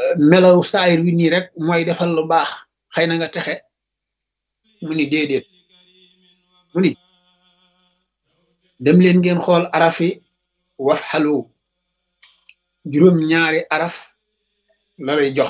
melaw saayir wi nii rek mooy defal lu baax xëy na nga texe mu ni déedéet mu ni dem leen ngeen xool arafi waf xalu juróom ñaari araf la lay jox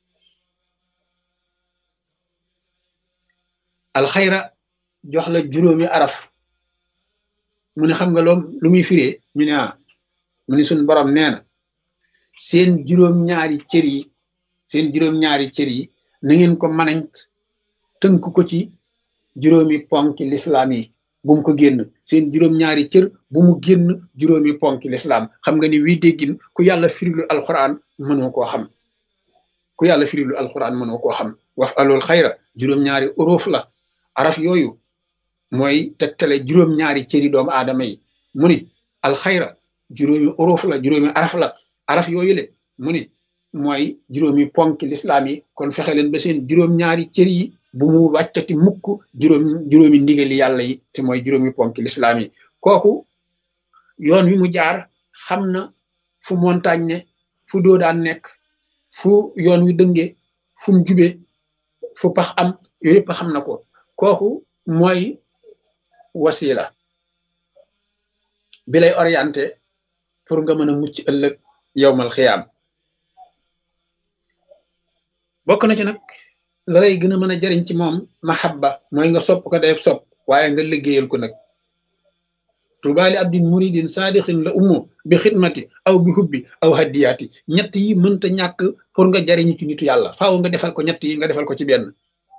alxayra jox la juróomi araf mu ne xam nga loom lu muy firee ñu ne ah mu ni suñ borom nee na seen juróom-ñaari cër yi seen juróom-ñaari cër yi na ngeen ko manañ tënk ko ci juróomi ponki lislaam yi bu mu ko génn seen juróom-ñaari cër bu mu génn juróomi ponki lislaam xam nga ni wii déggin ku yàlla firilu alquran mënoo koo xam ku yàlla firilu alquran mënoo koo xam wax alul xayra juróom-ñaari uruuf la araf yooyu mooy tegtale juróom-ñaari cëri doomu aadama yi mu ni alxayra juróomi uruuf la juróomi araf la araf yooyu le mu ni mooy juróomi ponki lislaam yi kon fexe leen ba seen juróom-ñaari cër yi bu mu wàccati mukk juróom juróomi ndigali yàlla yi te mooy juróomi ponki lislaam yi kooku yoon wi mu jaar xam na fu montagne ne fu doo daan nekk fu yoon wi dënge fu mu jube fu pax am yooyu yëpp xam na ko kooku mooy wasila bi lay orienté pour nga mën a mucc ëllëg yowmal xiyaam bokk na ci nag la lay gën a mën a jariñ ci moom mahabba mooy nga sopp ko dayeb sopp waaye nga liggéeyal ko nag tubaali abdin muridin saadixin la ummo bi xidmati aw bi hubbi aw haddiyaati ñett yi mënta ñàkk pour nga jariñu ci nitu yàlla faaw nga defal ko ñett yi nga defal ko ci benn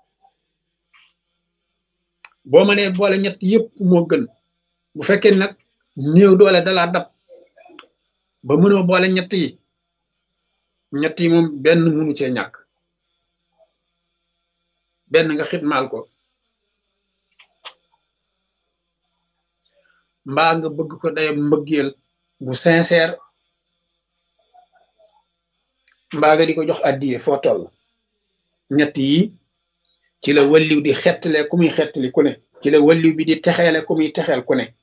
boo mënee boole ñett yëpp moo gën bu fekkee nag néew doole dalaa dab ba mënoo boole ñett yi ñett yi moom benn mënu cee ñàkk benn nga xitmaal ko mbaa nga bëgg ko day mbëggeel bu sincère mbaa nga di ko jox addiye foo toll ñett yi ci la walliw di xettale ku muy xettali ku ne ci la walliw bi di texeele ku muy texeel ku ne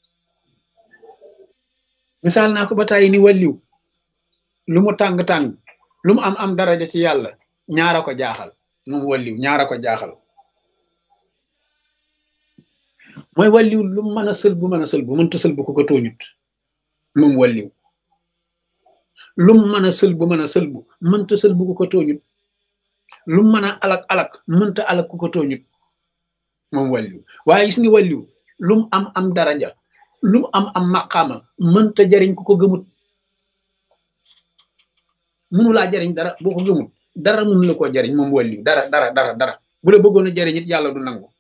misaal naa ko ba tàyyi ni walliw lu mu tàng-tàng lu mu am am daraja ci yàlla ñaara ko jaaxal moom walliw ñaara ko jaaxal mooy walliw lu mu mën a sël bu mën a sël bu mënta sël bu ko ko tooñut moom walliw lu mu mën a sël bu mën a sël bu mënta sël bu ko ko tooñut lu mu mën a alak alak mënta alak ku ko tooñut moom walliw waaye gis nga walliw lu mu am am daraja lu mu am am maqaama mënta jariñ ku ko gëmut mënu laa jariñ dara boo ko gëmut dara mënu la koo jariñ moom walliw dara dara dara dara bu la bëggoon a jariñ it yàlla du nangu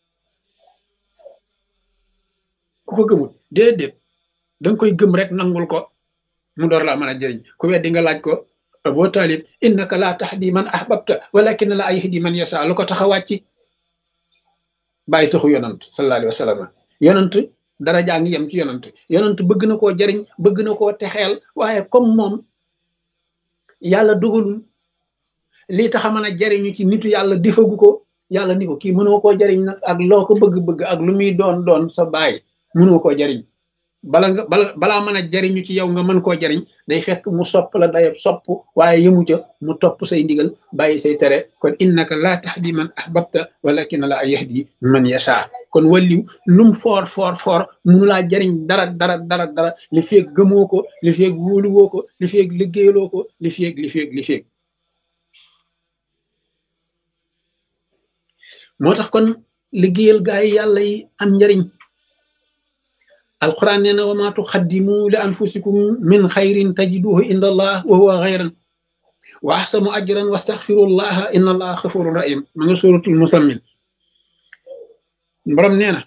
ku ko gëmut déedéet danga koy gëm rek nangul ko mu door laa mën a jariñ ku weddi nga laaj ko Abu Talib innaka laa tahdi man ahbabta walakin la yahdi man yasa lu ko tax a wàcc bàyyi taxu yonant sallallahu alayhi wa sallam yonant dara jaa ngi yem ci yonant yonant bëgg na koo jariñ bëgg na koo texeel waaye comme moom yàlla dogalul lii tax a mën a jariñu ci nitu yàlla defagu ko yàlla ni ko kii mënoo koo jariñ nag ak loo ko bëgg-bëgg ak lu muy doon doon sa baay mënoo koo jariñ bala nga bala balaa mën a jariñu ci yow nga mën koo jariñ day fekk mu sopp la dayab sopp waaye yëmu ca mu topp say ndigal bàyyi say tere kon innaka laa tahdi man ahbabta walakin la yahdi man yasha kon walliw lum foor foor foor munu laa jariñ dara dara dara dara li feeg gëmoo ko li feeg wóoluwoo ko li feeg liggéeyaloo ko li feeg li feeg li feeg moo tax kon liggéeyal gaa yi yàlla yi am njariñ alquran nee na wa ma tuqaddimu li anfusikum min xayrin tajiduhu inda allah wa huwa xayran wa axsanu ajran wastaxfirullaha inna allaha xafurun rahim ma nga suratul musammin borom nee na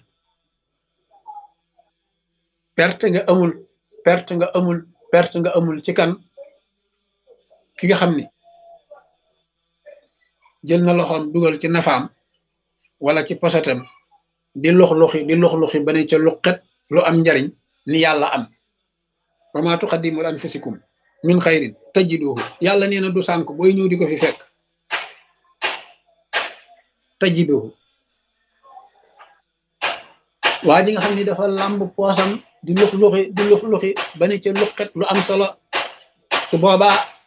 perte nga amul perte nga amul perte nga amul ci kan ki nga xam ni jël na loxoom dugal ci nafaam wala ci posatam di lux-luxi di lux-luxi ba ne ca luqet lu am njariñ ni yàlla am wa ma tuqaddimu li anfusikum min xayrin tajiduhu yàlla nee na du sànk booy ñëw di ko fi fekk tajiduhu waa ji nga xam ni dafa làmb poosam di lux luxi di lux luxi ba ne ca luqet lu am solo su boobaa